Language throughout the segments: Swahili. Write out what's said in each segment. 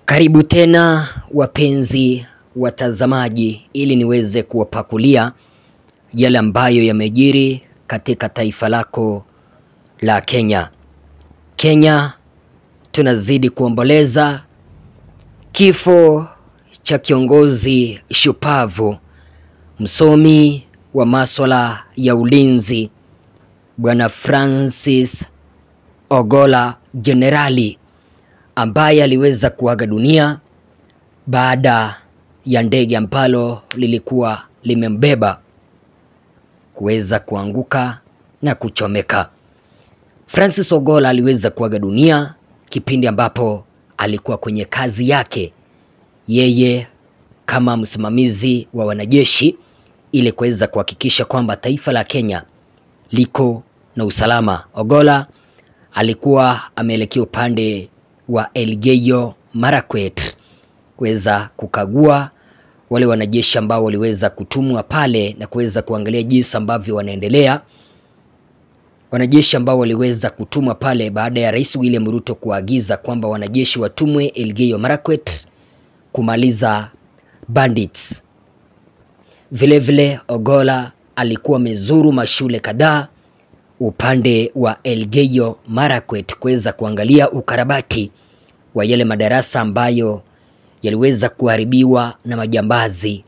Karibu tena wapenzi watazamaji, ili niweze kuwapakulia yale ambayo yamejiri katika taifa lako la Kenya. Kenya tunazidi kuomboleza kifo cha kiongozi shupavu, msomi wa masuala ya ulinzi, Bwana Francis Ogolla Jenerali ambaye aliweza kuaga dunia baada ya ndege ambalo lilikuwa limembeba kuweza kuanguka na kuchomeka. Francis Ogolla aliweza kuaga dunia kipindi ambapo alikuwa kwenye kazi yake yeye kama msimamizi wa wanajeshi ili kuweza kuhakikisha kwamba taifa la Kenya liko na usalama. Ogolla alikuwa ameelekea upande wa Elgeyo Marakwet kuweza kukagua wale wanajeshi ambao waliweza kutumwa pale na kuweza kuangalia jinsi ambavyo wanaendelea. Wanajeshi ambao waliweza kutumwa pale baada ya Rais William Ruto kuagiza kwamba wanajeshi watumwe Elgeyo Marakwet kumaliza bandits. Vile vile Ogolla alikuwa amezuru mashule kadhaa upande wa Elgeyo Marakwet kuweza kuangalia ukarabati wa yale madarasa ambayo yaliweza kuharibiwa na majambazi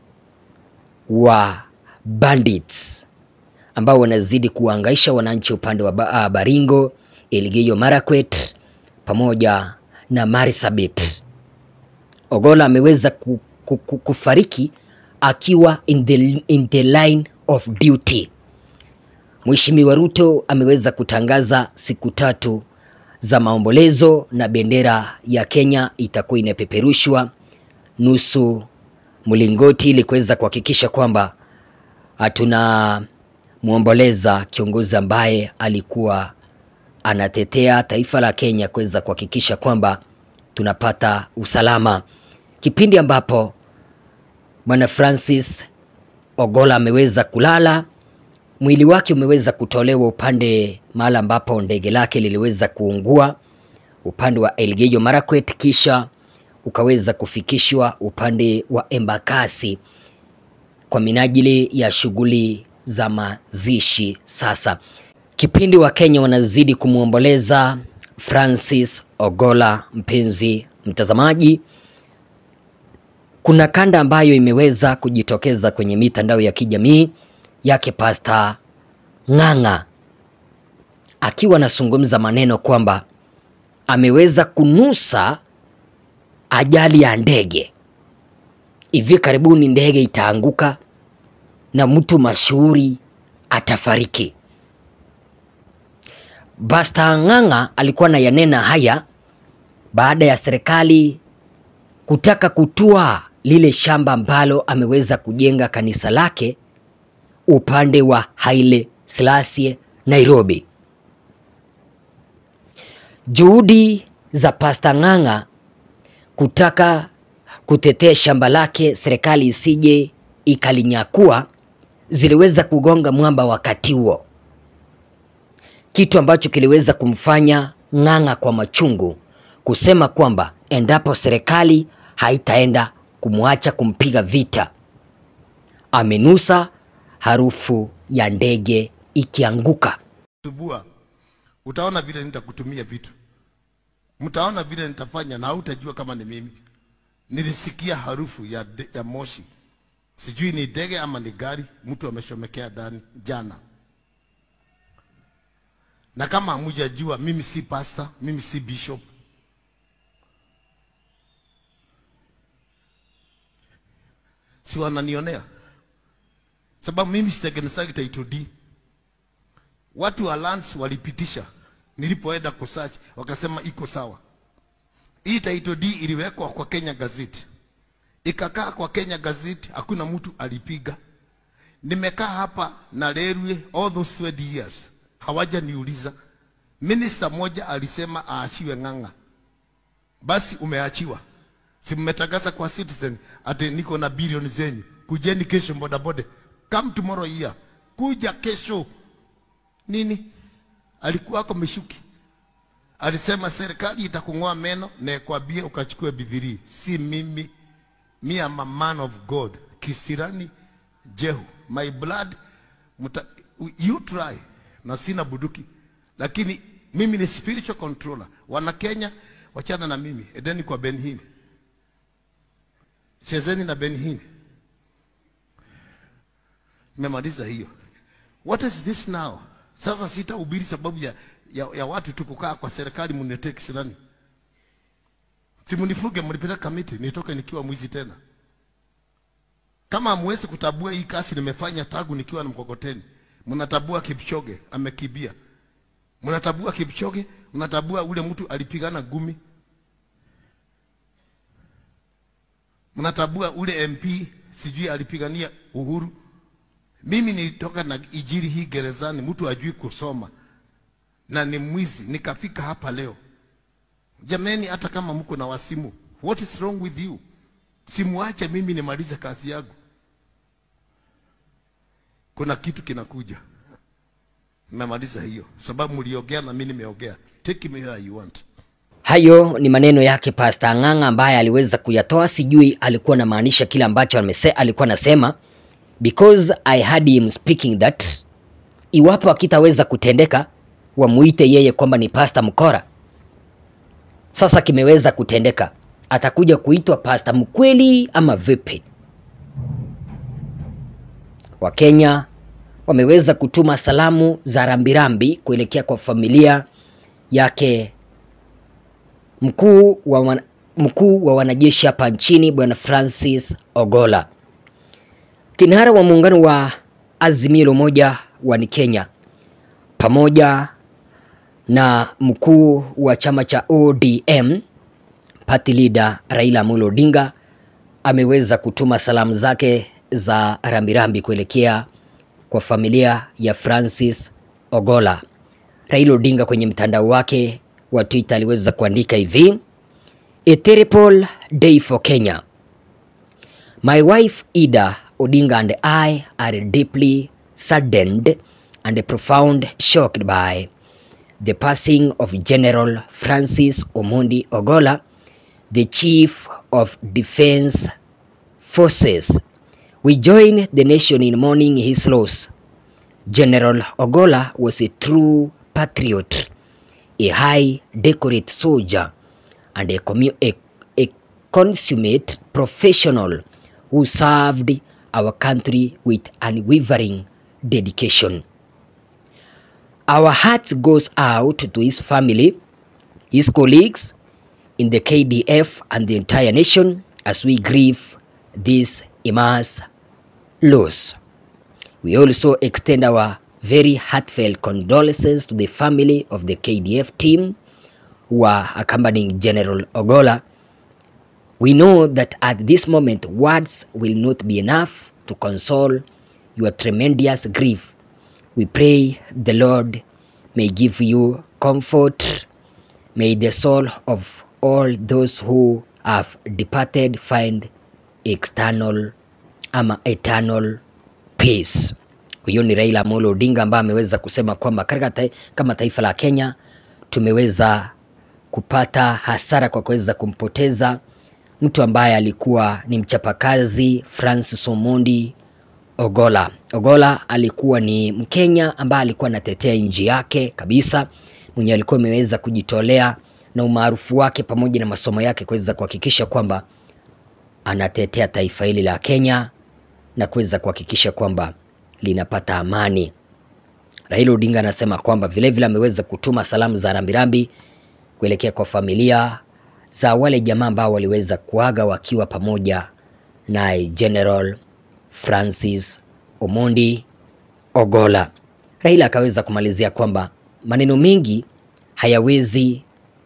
wa bandits ambao wanazidi kuhangaisha wananchi upande wa ba- Baringo, Elgeyo Marakwet pamoja na Marsabit. Ogolla ameweza ku, ku, ku, kufariki akiwa in the, in the line of duty. Mheshimiwa Ruto ameweza kutangaza siku tatu za maombolezo na bendera ya Kenya itakuwa inapeperushwa nusu mlingoti ili kuweza kuhakikisha kwamba hatuna muomboleza kiongozi ambaye alikuwa anatetea taifa la Kenya kuweza kuhakikisha kwamba tunapata usalama. Kipindi ambapo Bwana Francis Ogolla ameweza kulala, mwili wake umeweza kutolewa upande mahali ambapo ndege lake liliweza kuungua upande wa Elgeyo Marakwet, kisha ukaweza kufikishwa upande wa Embakasi kwa minajili ya shughuli za mazishi. Sasa kipindi wa Kenya wanazidi kumwomboleza Francis Ogolla, mpenzi mtazamaji, kuna kanda ambayo imeweza kujitokeza kwenye mitandao ya kijamii yake Pasta Ng'ang'a akiwa anazungumza maneno kwamba ameweza kunusa ajali ya ndege. Hivi karibuni ndege itaanguka na mtu mashuhuri atafariki. Pasta Ng'ang'a alikuwa anayanena haya baada ya serikali kutaka kutua lile shamba ambalo ameweza kujenga kanisa lake upande wa Haile Selassie Nairobi. Juhudi za Pasta Ng'ang'a kutaka kutetea shamba lake serikali isije ikalinyakua ziliweza kugonga mwamba wakati huo, kitu ambacho kiliweza kumfanya Ng'ang'a kwa machungu kusema kwamba endapo serikali haitaenda kumwacha kumpiga vita, amenusa harufu ya ndege ikianguka. subua utaona vile nitakutumia vitu mtaona vile nitafanya na hautajua kama ni mimi nilisikia harufu ya, de, ya moshi sijui ni ndege ama ni gari mtu ameshomekea ndani jana na kama hamujajua mimi si pastor mimi si bishop si wananionea sababu mimi sitengenezagi title deed watu wa lands walipitisha nilipoenda kusearch wakasema iko sawa hii title deed iliwekwa kwa Kenya Gazette ikakaa kwa Kenya Gazette hakuna mtu alipiga nimekaa hapa na railway all those 20 years hawajaniuliza minister moja alisema aachiwe Ng'ang'a basi umeachiwa si mmetangaza kwa citizen ati niko na bilioni zenyu kujeni kesho bodaboda come tomorrow here kuja kesho nini alikuwa ako meshuki alisema serikali itakung'oa meno na ikwambie ukachukue bidhirii. Si mimi, me am a man of God. Kisirani Jehu, my blood muta, you try, na sina buduki, lakini mimi ni spiritual controller. Wana Kenya, wachana na mimi, edeni kwa Benhin, chezeni na Benhin. Nimemaliza hiyo. What is this now? Sasa sitahubiri sababu ya, ya, ya watu tu kukaa kwa serikali mniletee kisirani. Simunifuge, mlipeleka kamiti nitoke nikiwa mwizi tena. Kama hamwezi kutabua hii kazi nimefanya tangu nikiwa na mkokoteni, mnatabua Kipchoge amekibia, mnatabua Kipchoge, mnatabua ule mtu alipigana gumi, mnatabua ule MP sijui alipigania uhuru. Mimi nilitoka na ijiri hii gerezani, mtu ajui kusoma na ni mwizi, nikafika hapa leo. Jameni, hata kama mko na wasimu, what is wrong with you? Simuache mimi nimalize kazi yangu. Kuna kitu kinakuja, nimemaliza hiyo sababu mliongea na mimi nimeongea. Take me where you want. Hayo ni maneno yake Pastor Ang'ang'a ambaye aliweza kuyatoa, sijui alikuwa anamaanisha kile ambacho amese, alikuwa anasema because I heard him speaking that iwapo akitaweza kutendeka wamuite yeye kwamba ni Pastor Mkora. Sasa kimeweza kutendeka, atakuja kuitwa Pastor mkweli ama vipi? Wakenya wameweza kutuma salamu za rambirambi kuelekea kwa familia yake mkuu wa, wana, mkuu wa wanajeshi hapa nchini Bwana Francis Ogola. Kinara wa muungano wa Azimio la Umoja wa ni Kenya pamoja na mkuu wa chama cha ODM party leader Raila Amolo Odinga ameweza kutuma salamu zake za rambirambi kuelekea kwa familia ya Francis Ogola. Raila Odinga kwenye mtandao wake wa Twitter aliweza kuandika hivi: A terrible day for Kenya. My wife Ida Odinga and I are deeply saddened and profound shocked by the passing of General Francis Omondi Ogola, the Chief of Defense Forces. We join the nation in mourning his loss. General Ogola was a true patriot, a high decorate soldier, and a, commu- a, a consummate professional who served our country with unwavering dedication. Our heart goes out to his family, his colleagues in the KDF and the entire nation as we grieve this immense loss. We also extend our very heartfelt condolences to the family of the KDF team who are accompanying General Ogola. We know that at this moment words will not be enough to console your tremendous grief. We pray the Lord may give you comfort. May the soul of all those who have departed find external ama eternal peace. Huyo ni Raila Amolo Odinga ambaye ameweza kusema kwamba katika ta kama taifa la Kenya tumeweza kupata hasara kwa kuweza kumpoteza mtu ambaye alikuwa ni mchapakazi Francis Omondi Ogola. Ogola alikuwa ni Mkenya ambaye alikuwa anatetea nchi yake kabisa, mwenye alikuwa ameweza kujitolea na umaarufu wake pamoja na masomo yake kuweza kuhakikisha kwamba anatetea taifa hili la Kenya na kuweza kuhakikisha kwamba linapata amani. Raila Odinga anasema kwamba vilevile ameweza kutuma salamu za rambirambi kuelekea kwa familia za wale jamaa ambao waliweza kuaga wakiwa pamoja naye General Francis Omondi Ogola. Raila akaweza kumalizia kwamba maneno mengi hayawezi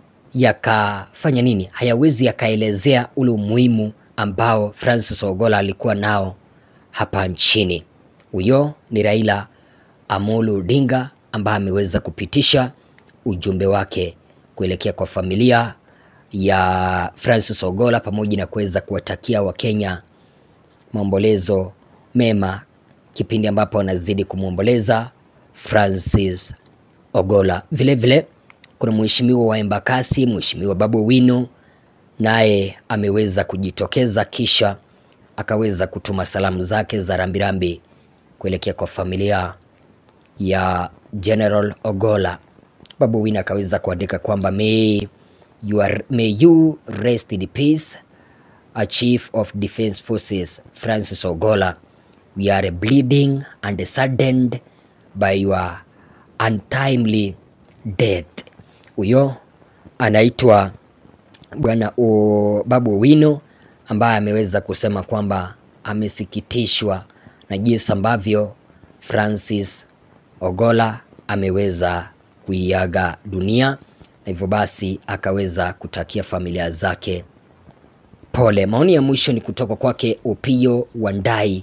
yakafanya nini, hayawezi yakaelezea ule umuhimu ambao Francis Ogola alikuwa nao hapa nchini. Huyo ni Raila Amolo Odinga ambaye ameweza kupitisha ujumbe wake kuelekea kwa familia ya Francis Ogola pamoja na kuweza kuwatakia Wakenya maombolezo mema kipindi ambapo wanazidi kumwomboleza Francis Ogola. Vilevile kuna mheshimiwa wa Embakasi, mheshimiwa Babu Wino naye ameweza kujitokeza kisha akaweza kutuma salamu zake za rambirambi kuelekea kwa familia ya General Ogola. Babu Wino akaweza kuandika kwamba may you, are, may you rest in peace a chief of defense forces Francis Ogola we are bleeding and saddened by your untimely death. Huyo anaitwa bwana o- Babu Owino ambaye ameweza kusema kwamba amesikitishwa na jinsi ambavyo Francis Ogola ameweza kuiaga dunia na hivyo basi akaweza kutakia familia zake pole. Maoni ya mwisho ni kutoka kwake Opiyo Wandayi,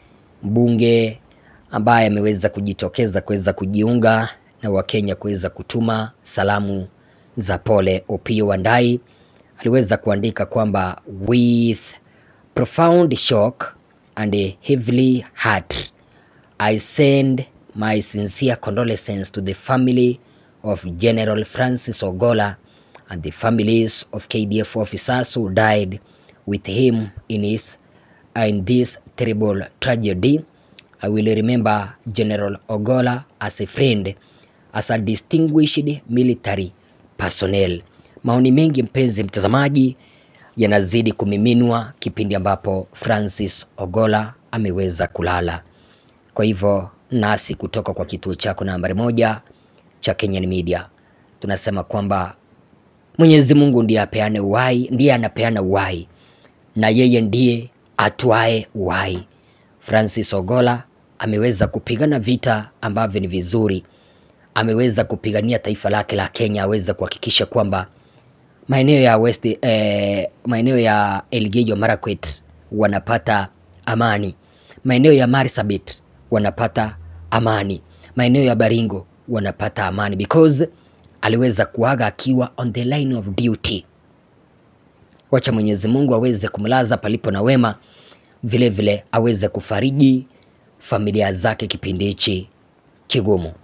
mbunge ambaye ameweza kujitokeza kuweza kujiunga na Wakenya kuweza kutuma salamu za pole. Opiyo Wandayi aliweza kuandika kwamba with profound shock and a heavily heart I send my sincere condolences to the family of General Francis Ogola and the families of KDF officers who died with him in his in this terrible tragedy. I will remember General Ogola as a friend, as a distinguished military personnel. Maoni mengi mpenzi mtazamaji yanazidi kumiminwa kipindi ambapo Francis Ogola ameweza kulala. Kwa hivyo nasi kutoka kwa kituo chako nambari moja cha Kenyan Media tunasema kwamba Mwenyezi Mungu ndiye apeane uhai, ndiye anapeana uhai na yeye ndiye atwae uhai. Francis Ogola ameweza kupigana vita ambavyo ni vizuri, ameweza kupigania taifa lake la Kenya, aweze kuhakikisha kwamba maeneo ya West, eh, maeneo ya Elgeyo Marakwet wanapata amani, maeneo ya Marsabit wanapata amani, maeneo ya Baringo wanapata amani because aliweza kuaga akiwa on the line of duty. Wacha Mwenyezi Mungu aweze kumlaza palipo na wema, vile vile aweze kufariji familia zake kipindi hichi kigumu.